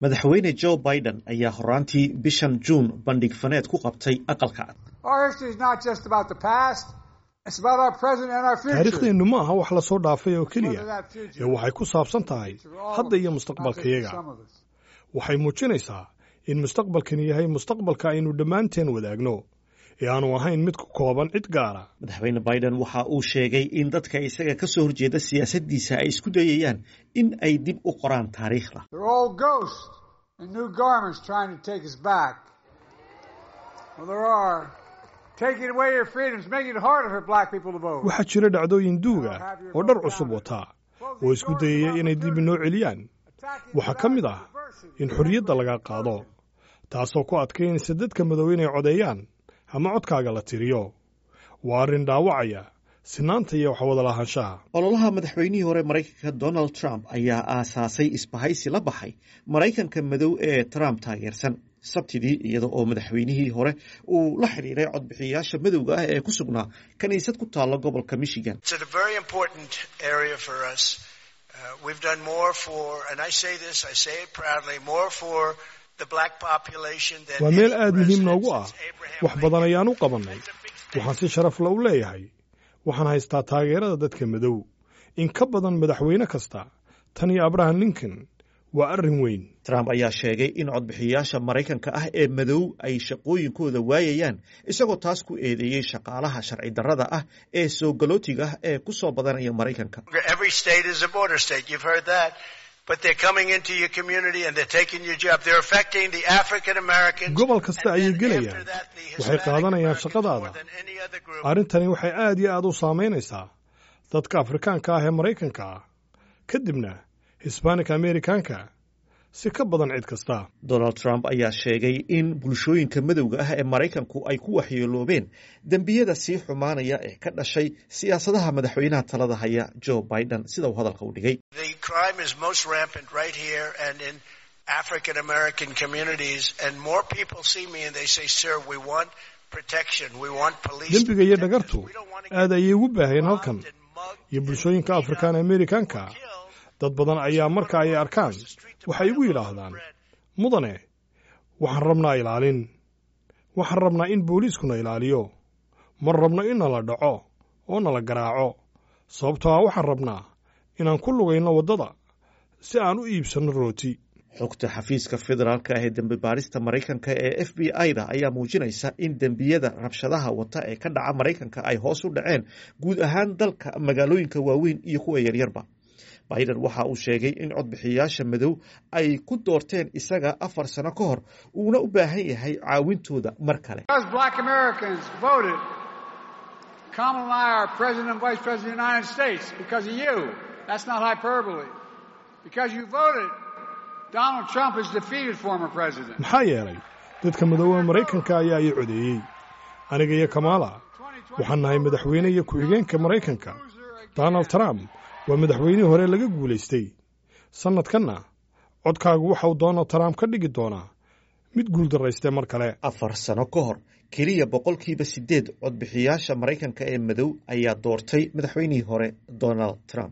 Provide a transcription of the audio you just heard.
madaxweyne joe biden ayaa horaantii bishan juun bandhig faneed ku qabtay aqalka cad taariikhdeennu ma aha wax la soo dhaafay oo keliya ee waxay ku saabsan tahay hadda iyo mustaqbalkayaga waxay muujinaysaa in mustaqbalkani yahay mustaqbalka aynu dhammaanteen wadaagno ee aanu ahayn mid ku kooban cid gaara madaxweyne biden waxa uu sheegay in dadka isaga ka soo horjeeda siyaasaddiisa ay isku dayayaan in ay dib u qoraan taariikhda waxaa jira dhacdooyin duuga oo dhar cusub wataa oo isku dayaya inay dib inoo celiyaan waxaa ka mid ah in xorriyadda laga qaado taasoo ku adkaynaysa dadka madow inay codeeyaan ama codkaaga la tiriyo waa arrin dhaawacaya sinaanta iyo waxwada lahaanshaha ololaha madaxweynihii hore maraykanka donald trump ayaa aasaasay isbahaysi la baxay maraykanka madow ee trump taageersan sabtidii iyada oo madaxweynihii hore uu la xidhiiray codbixiyayaasha madowga ah ee ku sugnaa kiniisad ku taalla gobolka michigan waa meel aad muhiim noogu ah wax badan ayaan u qabannay waxaan si sharafla u leeyahay waxaan haystaa taageerada dadka madow in ka badan madaxweyne kasta tan iyo abraham lincoln waa arrin weyn trump ayaa sheegay in codbixiyayaasha maraykanka ah ee madow ay shaqooyinkooda waayayaan isagoo taas ku eedeeyey shaqaalaha sharci darrada ah ee soo galootiga ah ee ku soo badanaya maraykanka gobol kasta ayay gelayaan waxay qaadanayaan shaqadaada arrintani waxay aad iyo aad u saamaynaysaa dadka afrikaanka ah ee maraykanka ah kadibna hisbanik amerikaanka si ka badan cid kasta donald trump ayaa sheegay in bulshooyinka madowga ah ee maraykanku ay ku waxyeeloobeen dembiyada sii xumaanaya ee ka dhashay siyaasadaha madaxweynaha talada haya joe biden sida uu hadalka u dhigay dembiga iyo dhagartu aad ayay ugu baaheen halkan iyo bulshooyinka afrikaan amerikaanka dad badan ayaa marka ay arkaan waxay igu yidhaahdaan mudane waxaan rabnaa ilaalin waxaan rabnaa in booliiskuna ilaaliyo ma rabno in nala dhaco oo nala garaaco sababtoo ah waxaan rabnaa inaan ku lugayno waddada si aan u iibsanno rooti xogta xafiiska federaalka ah ee dembi baarista maraykanka ee f b i-da ayaa muujinaysa in dembiyada rabshadaha wata ee ka dhaca maraykanka ay hoos u dhaceen guud ahaan dalka magaalooyinka waaweyn iyo kuwa yaryarba biden waxa uu sheegay in codbixiyayaasha madow ay ku doorteen isaga afar sano ka hor uuna u baahan yahay caawintooda mar kale maxaa yeelay dadka madooba maraykanka ayaa ii codeeyey aniga iyo kamaala waxaan nahay madaxweyne iyo ku-xigeenka maraykanka donald trump waa madaxweynihii hore laga guulaystay sannadkanna codkaagu waxauu donald trump ka dhigi doonaa mid guuldaraystee mar kale afar sano ka hor keliya boqolkiiba siddeed codbixiyaasha maraykanka ee madow ayaa doortay madaxweynihii hore donald trump